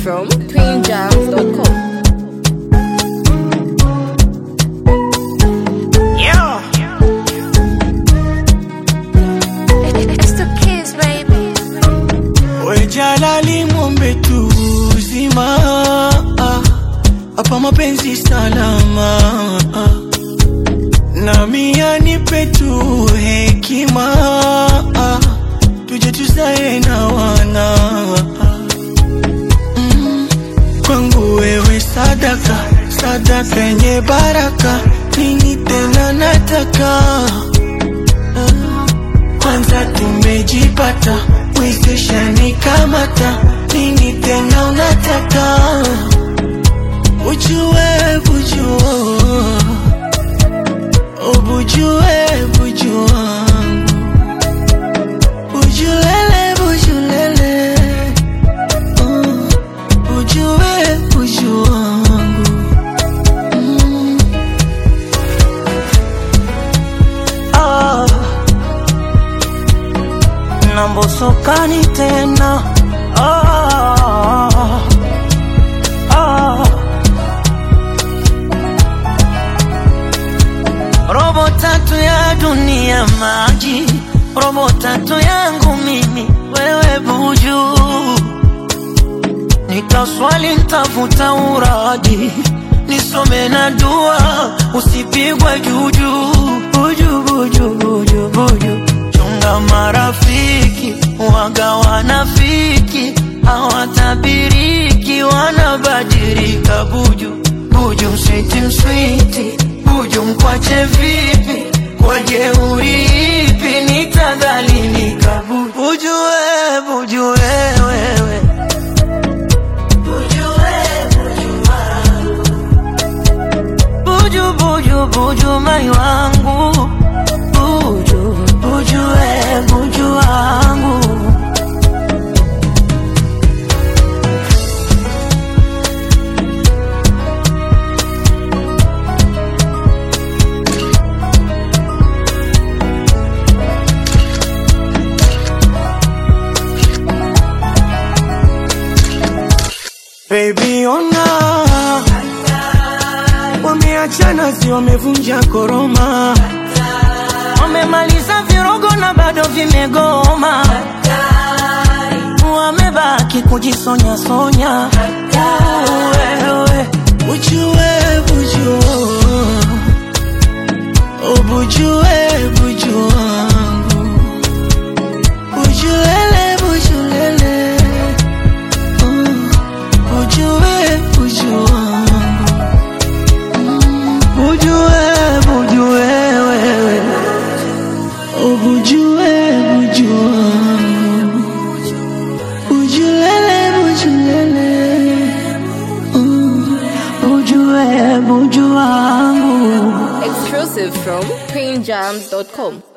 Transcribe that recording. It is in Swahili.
from twinjams.com. Yeah. It's the kids, baby. We Jalali mwombe tu uzima hapa mapenzi salama nami anipe tu hekima tuje tuzae na wana Mm, kwangu wewe sadaka sadaka yenye baraka nini tena nataka kwanza tumejipata wezesha nikamata nini tena unataka ujue bujua ubujue bujua bujulele bujulele uh, bujue bujua mm. ah nambosokani tena ah, ah. robo tatu ya dunia maji robo tatu yangu mimi wewe buju nitaswali ntafuta uraji nisome na dua usipigwe juju buju buju buju buju chunga marafiki waga wanafiki hawatabiriki wanabadilika buju buju switi mswiti buju mkwache vipi kwa jeuri ipi nitadhalilika buju buju we buju we wewe buju buju buju mai wangu buju buju we buju wangu Baby ona wameachana si wamevunja koroma wamemaliza virogo na bado vimegoma wamebaki kujisonya sonya wewe ujue bujua ubujue bujua wangu bujulele bujulele uh, ujue bujua wangu Bujue, bujue wewe Ubujue, bujue Bujulele, bujulele Mm, Bujue, bujue wangu Exclusive from twinjams.com.